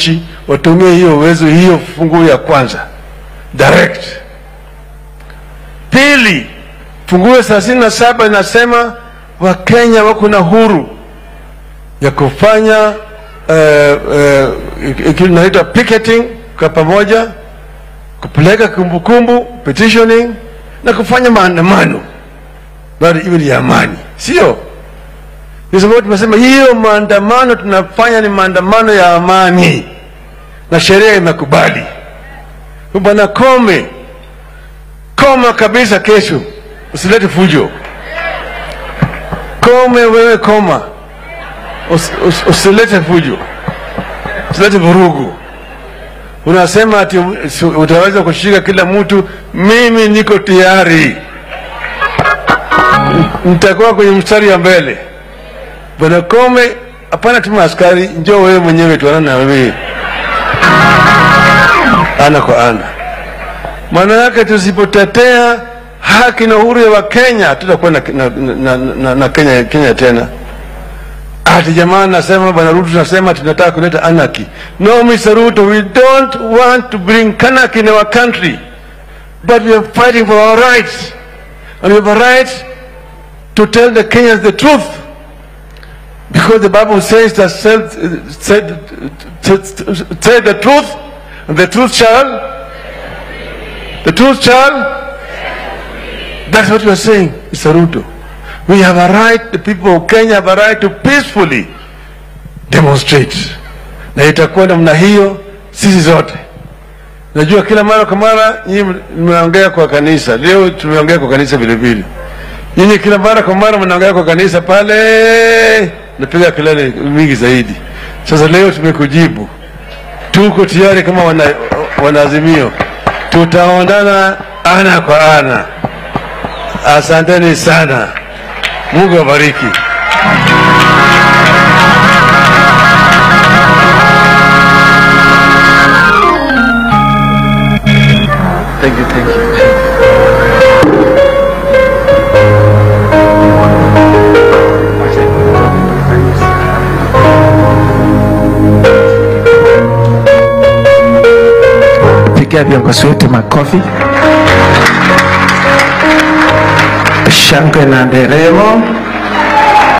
wananchi watumie hiyo uwezo, hiyo funguo ya kwanza direct. Pili, funguo thelathini na saba inasema Wakenya wako na huru ya kufanya inaitwa uh, uh, picketing kwa pamoja, kupeleka kumbukumbu petitioning na kufanya maandamano bado iwe ni ya amani, sio kwa sababu tumesema hiyo maandamano tunafanya ni maandamano ya amani na sheria imekubali. Bwana Kome, koma kabisa, kesho usilete fujo. Kome wewe, koma, Us, us, usilete fujo, usilete vurugu. Unasema ati utaweza kushika kila mtu. Mimi niko tayari, nitakuwa kwenye mstari wa mbele. Bwana Kome, hapana tuma askari, njoo wewe mwenyewe tuanane na wewe ana kwa ana. Maana yake tusipotetea haki na uhuru ya Wakenya tutakuwa na, na, na, na, na Kenya, Kenya tena. Ati jamaa nasema, bwana Ruto tunasema tunataka kuleta anarchy. No, Mr. Ruto, we don't want to bring anarchy in our country, but we are fighting for our rights and we have a right to tell the Kenyans the truth because the Bible says that said, said, said the truth and the truth shall the truth shall that's what we are saying Mr. Ruto we have a right the people of Kenya have a right to peacefully demonstrate na itakuwa namna hiyo sisi zote najua kila mara kwa mara nyinyi mnaongea kwa kanisa leo tumeongea kwa kanisa vile vile nyinyi kila mara kwa mara mnaongea kwa kanisa pale napiga kelele mingi zaidi sasa leo tumekujibu tuko tayari kama wana, wanaazimio tutaondana ana kwa ana asanteni sana mungu awabariki Thank you, thank you. Pigia viongozi wetu makofi. Shangwe na nderemo.